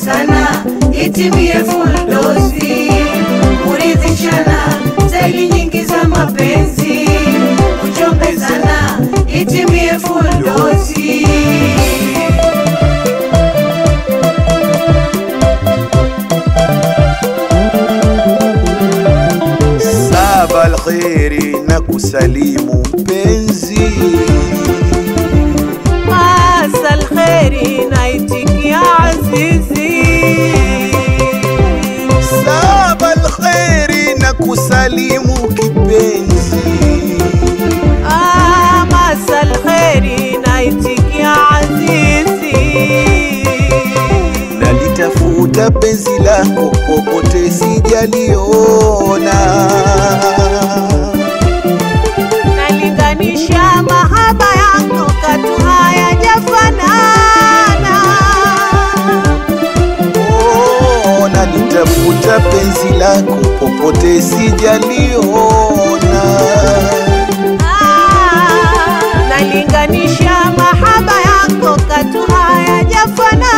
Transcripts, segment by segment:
kuchombezana itimie fuldozi, kuridhishana staili nyingi za mapenzi, kuchombezana itimie fuldozi. Saba alkheri na kusalimu mpenzi, Asa alkheri naitikia azizi saba alkheri na kusalimu kipenzi, Amasa alkheri naitikia azizi nalitafuta penzi lako popote sijaliona, nalinganisha mahaba yako katu hayajafanana oh, nalitafuta penzi lako popote sijaliona. Ah, nalinganisha mahaba yako katu hayajafanana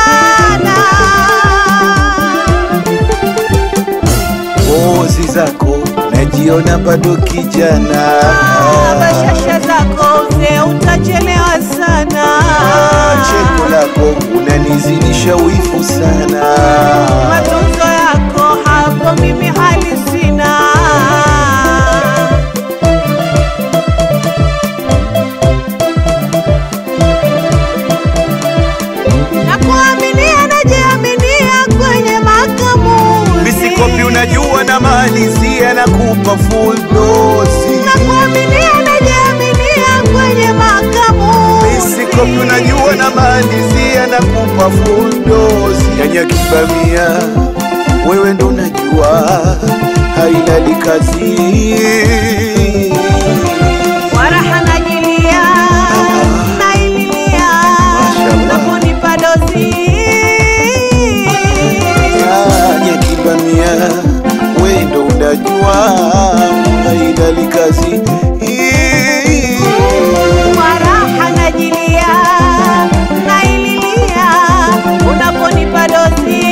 Pozi zako najiona bado kijana, Ah, bashasha zako mzee utachelewa sana cheko lako unanizidisha wivu sana. matunzo yako hapo mimi hali sina na kuaminia najiaminia kwenye makamuzi Misikopi unajua na malizia na kupa full dosi. na kuaminia najiaminia kwenye makamuzi Misikopi unajua na malizia na kupa full dosi. Nyanya kibamia wewe ndo unajua haina likazi waraha najilia naililia Mashallah. unaponipa dozi Nyanya kibamia wewe ndo unajua haina likazi waraha najilia naililia unaponipa dozi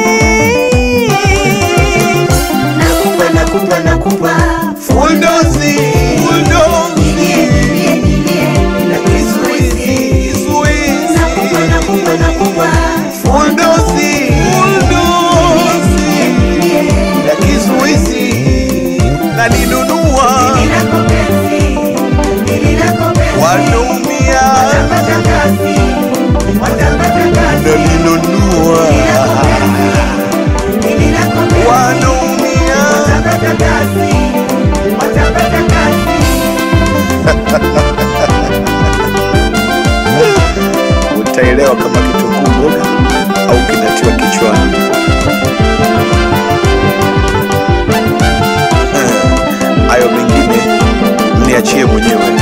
Nakupa, nakupa, nakupa, Full dosi, full dosi. nilie, nilie, nilie, bila kizuizi. Kizuizi. Nakupa, nakupa, nakupa, Full dosi, full dosi. nilie, Na kizuizi nalinunua nililako penzi, nililako penzi. wanaumia Watapata kazi, watapata kazi. nalinunua Nililako penzi, nililako penzi. wanaumia Watapata kazi, watapata kazi. utaelewa kama kitunguu mboga au kinatiwa kichwani. Eh, Hayo mengine mniachie mwenyewe.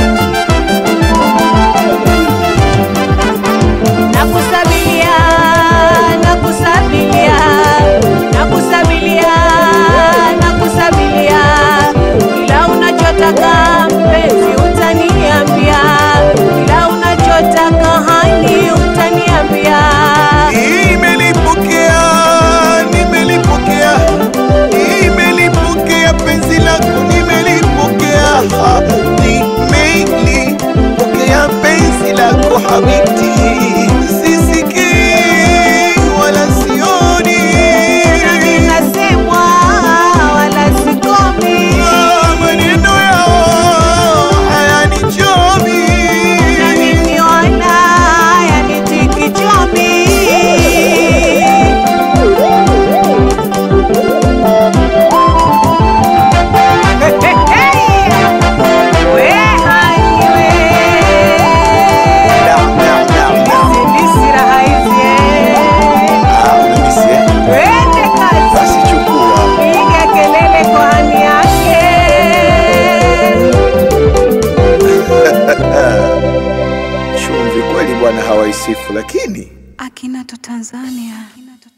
nakusabilia nakusabilia nakusabilia nakusabilia kila unachotaka mpenzi utaniambia kila unachotaka hani utaniambia Nimelipokea, nimelipokea, nimelipokea penzi lako, nimelipokea, ha, nimelipokea penzi lako habibti, sisikii wala sioni nasemwa wala sikomi Ah, maneno yao hayanichomi. na mimi wala yanitiki chomi We hani we. Naam, naam, naam, naam. Zindisi raha hizi, eh. Ah, unanisikia? Twende kazi. Basi chukua. Piga kelele kwa hani yake Chumvi kweli bwana hawaisifu, lakini Akinato Tanzania. Akinato